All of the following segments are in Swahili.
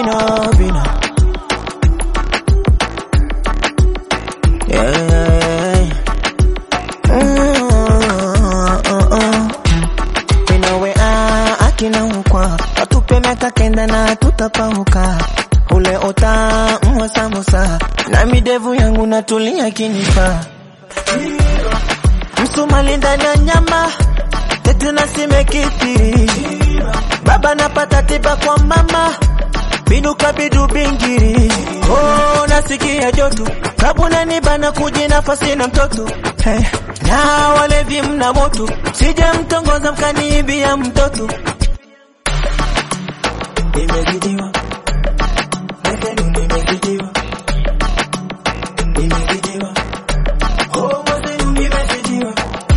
vino vino yeah, yeah, yeah. Mm, uh, uh. Vinowe ah, akina ukwa watupe miaka kenda na tutapauka ule ota mwa musa na midevu yangu natulia kinipa msumali ndani ya nyama tetu na simekithiri baba napata tiba kwa mama binuka bidu bingiri oh, nasikia joto kabuna nibana kuji nafasi na mtoto hey. na walevi mna moto sije mtongoza mkaniibia mtoto nimezidiwa Mwenzenu nimezidiwa nimezidiwa oh, mwenzenu nimezidiwa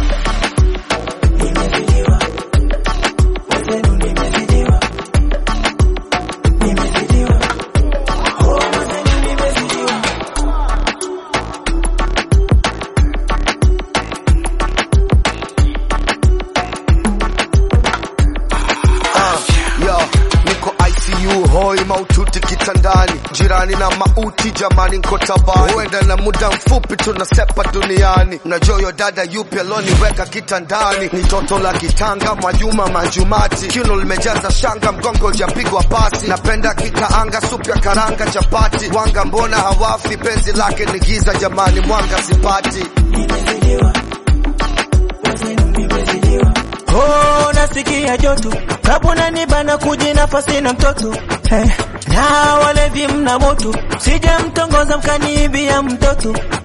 nimezidiwa mwenzenu nimezidiwa nimezidiwa oh, mwenzenu nimezidiwa Ah, yo, niko ICU hoi maututi kitandani, jirani na mauti jamani, nko tabani, huenda na muda mfupi tunasepa duniani. Mnajua yo dada yupi aloniweka kitandani? Ni toto la kitanga, Mwajuma Manjumati, kiuno limejaza shanga, mgongo ujapigwa pasi. Napenda kikaanga, supu ya karanga, chapati, wanga mbona hawafi? Penzi lake ni giza jamani, mwanga sipati. nimezidiwa mwenzenu nimezidiwa oh, nasikia joto kabuna nibana kuji nafasi na mtoto hey. na walevi mna moto sije mtongoza mkaniibia mtoto